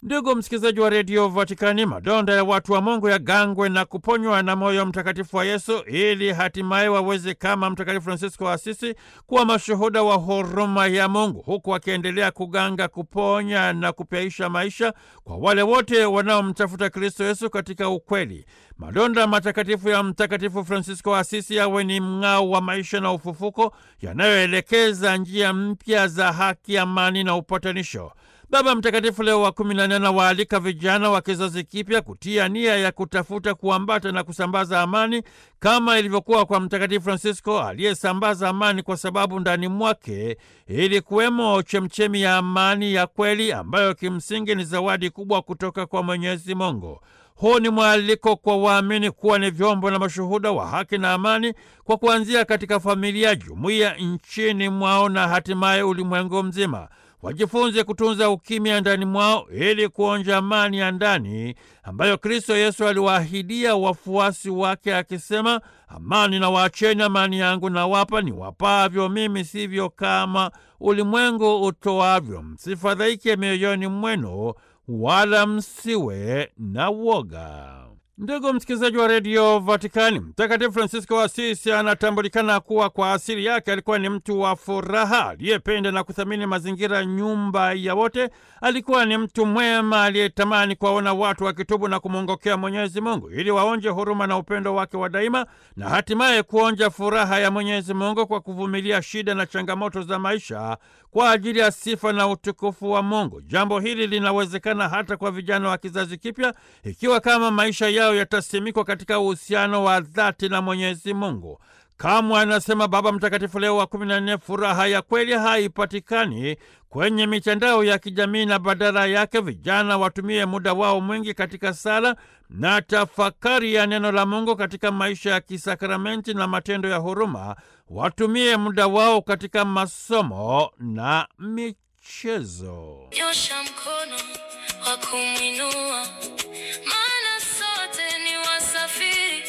Ndugu msikilizaji wa redio Vatikani, madonda ya watu wa Mungu yagangwe na kuponywa na moyo mtakatifu wa Yesu ili hatimaye waweze kama Mtakatifu Fransisko wa Asisi kuwa mashuhuda wa huruma ya Mungu, huku akiendelea kuganga, kuponya na kupyaisha maisha kwa wale wote wanaomtafuta Kristo Yesu katika ukweli. Madonda matakatifu ya Mtakatifu Fransisko wa Asisi yawe ni mng'ao wa maisha na ufufuko yanayoelekeza njia mpya za haki, amani na upatanisho. Baba Mtakatifu Leo wa kumi na nne anawaalika vijana wa kizazi kipya kutia nia ya kutafuta kuambata na kusambaza amani kama ilivyokuwa kwa Mtakatifu Fransisko aliyesambaza amani kwa sababu ndani mwake ili kuwemo chemchemi ya amani ya kweli ambayo kimsingi ni zawadi kubwa kutoka kwa Mwenyezi Mungu. Huu ni mwaliko kwa waamini kuwa ni vyombo na mashuhuda wa haki na amani kwa kuanzia katika familia, jumuiya, nchini mwao na hatimaye ulimwengu mzima. Wajifunze kutunza ukimya ndani mwao ili kuonja amani ya ndani ambayo Kristo Yesu aliwaahidia wafuasi wake akisema, amani na waacheni, amani yangu na wapa, ni wapavyo mimi, sivyo kama ulimwengu utoavyo. Msifadhaike mioyoni mwenu, wala msiwe na woga. Ndugu msikilizaji wa redio Vatikani, Mtakatifu Fransisko wa Asisi anatambulikana kuwa kwa asili yake alikuwa ni mtu wa furaha, aliyependa na kuthamini mazingira, nyumba ya wote. Alikuwa ni mtu mwema aliyetamani kuwaona watu wakitubu na kumwongokea Mwenyezi Mungu ili waonje huruma na upendo wake wa daima, na hatimaye kuonja furaha ya Mwenyezi Mungu kwa kuvumilia shida na changamoto za maisha kwa ajili ya sifa na utukufu wa Mungu. Jambo hili linawezekana hata kwa vijana wa kizazi kipya ikiwa kama maisha yao yatasimikwa katika uhusiano wa dhati na Mwenyezi Mungu. Kamwe anasema Baba Mtakatifu Leo wa kumi na nne, furaha ya kweli haipatikani kwenye mitandao ya kijamii, na badala yake vijana watumie muda wao mwingi katika sala na tafakari ya neno la Mungu katika maisha ya kisakramenti na matendo ya huruma. Watumie muda wao katika masomo na michezo. Nyosha mkono wa kumwinua, maana sote ni wasafiri.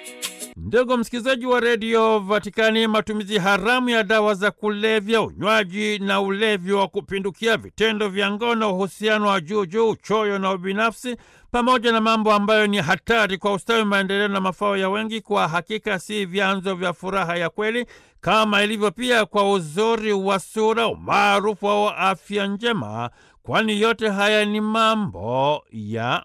Ndugu msikilizaji wa redio Vatikani, matumizi haramu ya dawa za kulevya, unywaji na ulevi wa kupindukia, vitendo vya ngono, uhusiano wa juu juu, uchoyo na ubinafsi, pamoja na mambo ambayo ni hatari kwa ustawi, maendeleo na mafao ya wengi, kwa hakika si vyanzo vya furaha ya kweli, kama ilivyo pia kwa uzuri wa sura, umaarufu wa afya njema, kwani yote haya ni mambo ya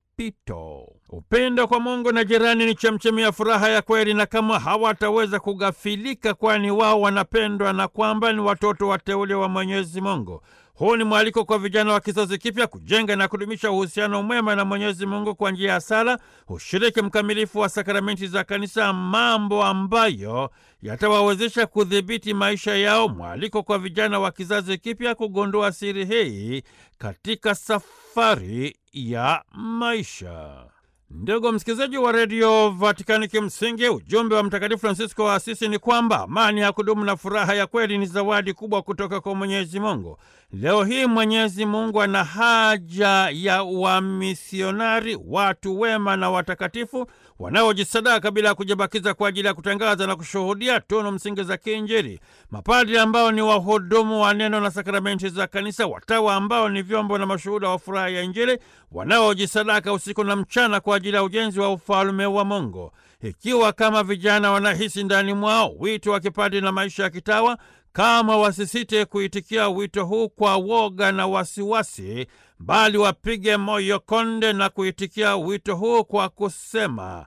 mpito. Upendo kwa Mungu na jirani ni chemchemi ya furaha ya kweli, na kama hawataweza kughafilika, kwani wao wanapendwa na kwamba ni watoto wateule wa Mwenyezi Mungu. Huu ni mwaliko kwa vijana wa kizazi kipya kujenga na kudumisha uhusiano mwema na Mwenyezi Mungu kwa njia ya sala, ushiriki mkamilifu wa sakramenti za Kanisa, mambo ambayo yatawawezesha kudhibiti maisha yao. Mwaliko kwa vijana wa kizazi kipya kugundua siri hii katika safari ya maisha. Ndugu msikilizaji wa redio Vatikani, kimsingi ujumbe wa Mtakatifu Fransisko wa Asisi ni kwamba amani ya kudumu na furaha ya kweli ni zawadi kubwa kutoka kwa Mwenyezi Mungu. Leo hii Mwenyezi Mungu ana haja ya wamisionari, watu wema na watakatifu wanaojisadaka bila ya kujibakiza kwa ajili ya kutangaza na kushuhudia tunu msingi za kiinjili, mapadri ambao ni wahudumu wa neno na sakramenti za Kanisa, watawa ambao ni vyombo na mashuhuda wa furaha ya Injili, wanaojisadaka usiku na mchana kwa ajili ya ujenzi wa ufalume wa Mungu. Ikiwa kama vijana wanahisi ndani mwao wito wa kipadri na maisha ya kitawa, kama wasisite kuitikia wito huu kwa woga na wasiwasi, bali wapige moyo konde na kuitikia wito huu kwa kusema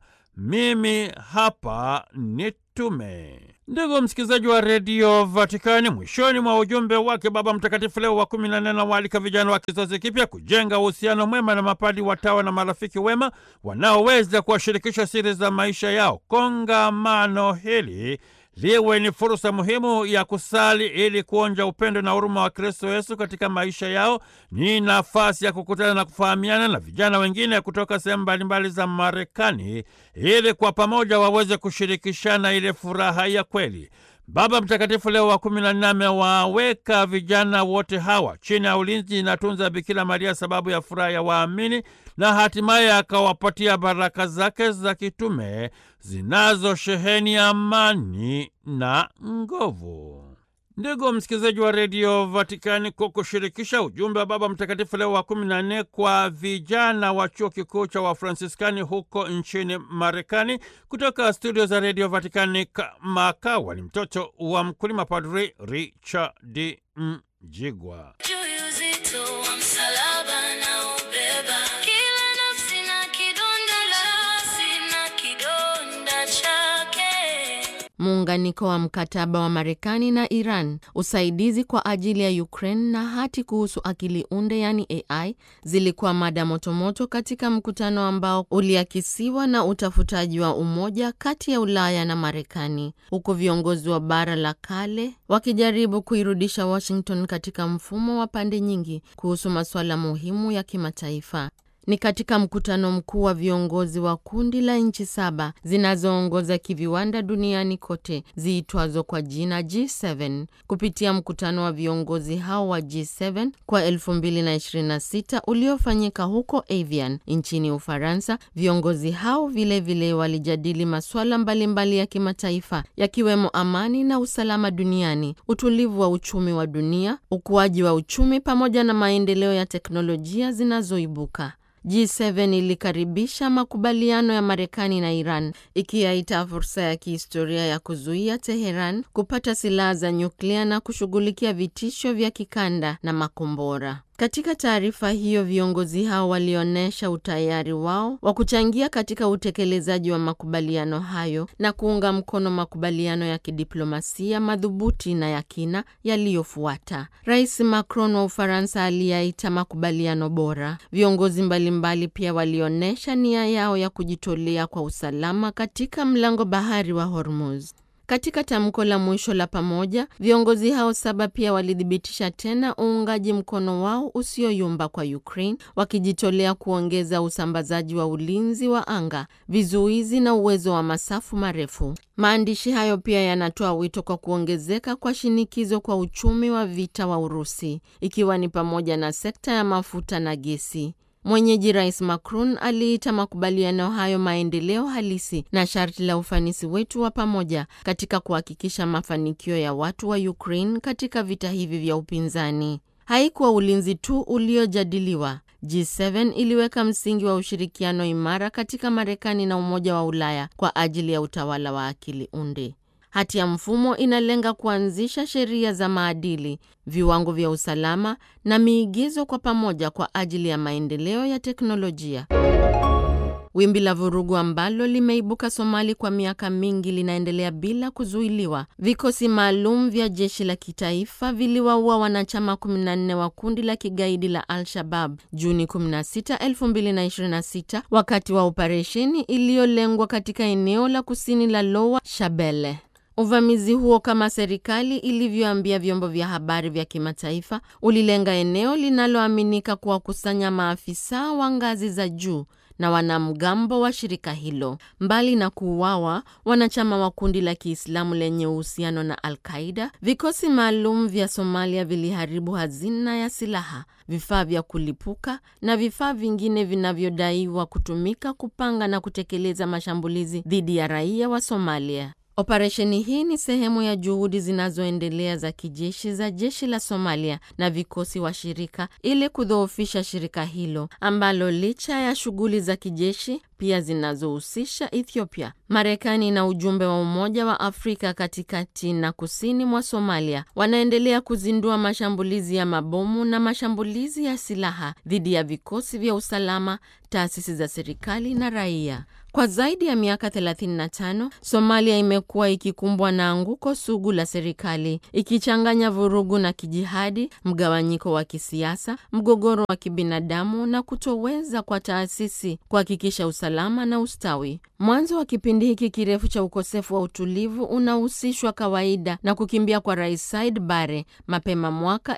mimi hapa nitume. Ndugu msikilizaji wa redio Vatikani, mwishoni mwa ujumbe wake Baba Mtakatifu Leo wa kumi na nne anawaalika vijana wa kizazi kipya kujenga uhusiano mwema na mapadi, watawa na marafiki wema wanaoweza kuwashirikisha siri za maisha yao. Kongamano hili liwe ni fursa muhimu ya kusali ili kuonja upendo na huruma wa Kristo Yesu katika maisha yao. Ni nafasi ya kukutana na kufahamiana na vijana wengine kutoka sehemu mbalimbali za Marekani ili kwa pamoja waweze kushirikishana ile furaha ya kweli. Baba Mtakatifu Leo wa kumi na nne amewaweka vijana wote hawa chini ya ulinzi na tunza Bikira Maria, sababu ya furaha ya waamini, na hatimaye akawapatia baraka zake za kitume zinazosheheni amani na nguvu. Ndugu msikilizaji wa redio Vatikani, kwa kushirikisha ujumbe wa Baba Mtakatifu Leo wa kumi na nne kwa vijana wa chuo kikuu cha Wafransiskani huko nchini Marekani, kutoka studio za redio Vatikani, Makawa ni mtoto wa mkulima, Padri Richard Mjigwa. Juu uzito wa msalaba na ubeba kila nafsi na kidonda nafsi na kidonda chake. Muunganiko wa mkataba wa Marekani na Iran, usaidizi kwa ajili ya Ukraine na hati kuhusu akili unde yani AI zilikuwa mada motomoto katika mkutano ambao uliakisiwa na utafutaji wa umoja kati ya Ulaya na Marekani, huku viongozi wa bara la kale wakijaribu kuirudisha Washington katika mfumo wa pande nyingi kuhusu masuala muhimu ya kimataifa. Ni katika mkutano mkuu wa viongozi wa kundi la nchi saba zinazoongoza kiviwanda duniani kote ziitwazo kwa jina G7. Kupitia mkutano wa viongozi hao wa G7 kwa 2026 uliofanyika huko Evian nchini Ufaransa, viongozi hao vilevile vile walijadili masuala mbalimbali ya kimataifa yakiwemo amani na usalama duniani, utulivu wa uchumi wa dunia, ukuaji wa uchumi pamoja na maendeleo ya teknolojia zinazoibuka. G7 ilikaribisha makubaliano ya Marekani na Iran ikiyaita fursa ya kihistoria ya kuzuia Teheran kupata silaha za nyuklia na kushughulikia vitisho vya kikanda na makombora. Katika taarifa hiyo, viongozi hao walionyesha utayari wao wa kuchangia katika utekelezaji wa makubaliano hayo na kuunga mkono makubaliano ya kidiplomasia madhubuti na ya kina yaliyofuata. Rais Macron wa Ufaransa aliyaita makubaliano bora. Viongozi mbalimbali pia walionyesha nia yao ya kujitolea kwa usalama katika mlango bahari wa Hormuz. Katika tamko la mwisho la pamoja, viongozi hao saba pia walithibitisha tena uungaji mkono wao usioyumba kwa Ukraine, wakijitolea kuongeza usambazaji wa ulinzi wa anga, vizuizi na uwezo wa masafu marefu. Maandishi hayo pia yanatoa wito kwa kuongezeka kwa shinikizo kwa uchumi wa vita wa Urusi, ikiwa ni pamoja na sekta ya mafuta na gesi. Mwenyeji Rais Macron aliita makubaliano hayo maendeleo halisi na sharti la ufanisi wetu wa pamoja katika kuhakikisha mafanikio ya watu wa Ukraine katika vita hivi vya upinzani. Haikuwa ulinzi tu uliojadiliwa. G7 iliweka msingi wa ushirikiano imara katika Marekani na Umoja wa Ulaya kwa ajili ya utawala wa akili unde. Hati ya mfumo inalenga kuanzisha sheria za maadili, viwango vya usalama na miigizo kwa pamoja kwa ajili ya maendeleo ya teknolojia. Wimbi la vurugu ambalo limeibuka Somali kwa miaka mingi linaendelea bila kuzuiliwa. Vikosi maalum vya jeshi la kitaifa viliwaua wanachama 14 wa kundi la kigaidi la Al-Shabab Juni 16, 2026 wakati wa operesheni iliyolengwa katika eneo la kusini la Lower Shabelle. Uvamizi huo kama serikali ilivyoambia vyombo vya habari vya kimataifa ulilenga eneo linaloaminika kuwakusanya maafisa wa ngazi za juu na wanamgambo wa shirika hilo. Mbali na kuuawa wanachama wa kundi la Kiislamu lenye uhusiano na Al-Qaida, vikosi maalum vya Somalia viliharibu hazina ya silaha, vifaa vya kulipuka na vifaa vingine vinavyodaiwa kutumika kupanga na kutekeleza mashambulizi dhidi ya raia wa Somalia. Operesheni hii ni sehemu ya juhudi zinazoendelea za kijeshi za jeshi la Somalia na vikosi washirika ili kudhoofisha shirika hilo ambalo licha ya shughuli za kijeshi pia zinazohusisha Ethiopia. Marekani na ujumbe wa Umoja wa Afrika katikati na kusini mwa Somalia wanaendelea kuzindua mashambulizi ya mabomu na mashambulizi ya silaha dhidi ya vikosi vya usalama, taasisi za serikali na raia. Kwa zaidi ya miaka 35 Somalia imekuwa ikikumbwa na anguko sugu la serikali, ikichanganya vurugu na kijihadi, mgawanyiko wa kisiasa, mgogoro wa kibinadamu na kutoweza kwa taasisi kuhakikisha usalama na ustawi. Mwanzo wa kipindi hiki kirefu cha ukosefu wa utulivu unahusishwa kawaida na kukimbia kwa Rais Said Bare mapema mwaka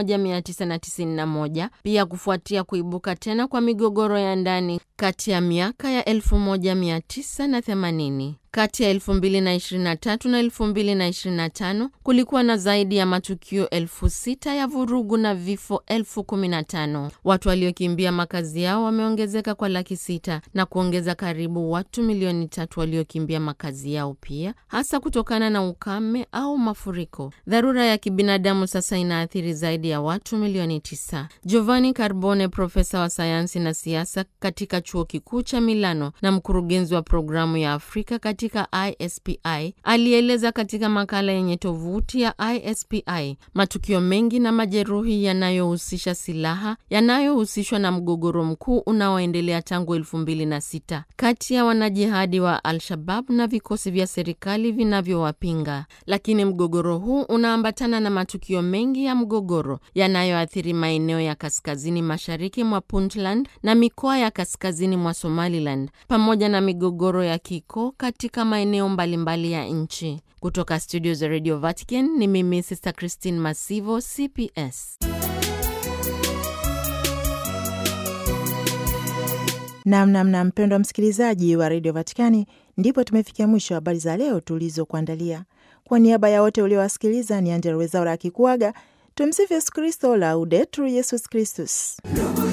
1991, pia kufuatia kuibuka tena kwa migogoro ya ndani kati ya miaka ya 1980. Kati ya 2023 na 2025 kulikuwa na zaidi ya matukio elfu sita ya vurugu na vifo elfu kumi na tano. Watu waliokimbia makazi yao wameongezeka kwa laki sita na kuongeza karibu watu milioni tatu waliokimbia makazi yao pia, hasa kutokana na ukame au mafuriko. Dharura ya kibinadamu sasa inaathiri zaidi ya watu milioni tisa. Giovanni Carbone, profesa wa sayansi na siasa katika chuo kikuu cha Milano na mkurugenzi wa programu ya Afrika katika ISPI, alieleza katika makala yenye tovuti ya ISPI matukio mengi na majeruhi yanayohusisha silaha yanayohusishwa na mgogoro mkuu unaoendelea tangu elfu mbili na sita kati ya wanajihadi wa Al-Shabab na vikosi vya serikali vinavyowapinga. Lakini mgogoro huu unaambatana na matukio mengi ya mgogoro yanayoathiri maeneo ya kaskazini mashariki mwa Puntland na mikoa ya kaskazini mwa Somaliland pamoja na migogoro ya kikoo katika maeneo mbalimbali ya nchi. Kutoka studio za Radio Vatican ni mimi Sister Christine Masivo, CPS. Namnamna mpendwa msikilizaji wa redio Vatikani, ndipo tumefikia mwisho wa habari za leo tulizokuandalia. Kwa niaba ya wote uliowasikiliza, ni Angela Wezaura akikuaga. Tumsifu Yesu Kristo, Laudetur Yesus Kristus.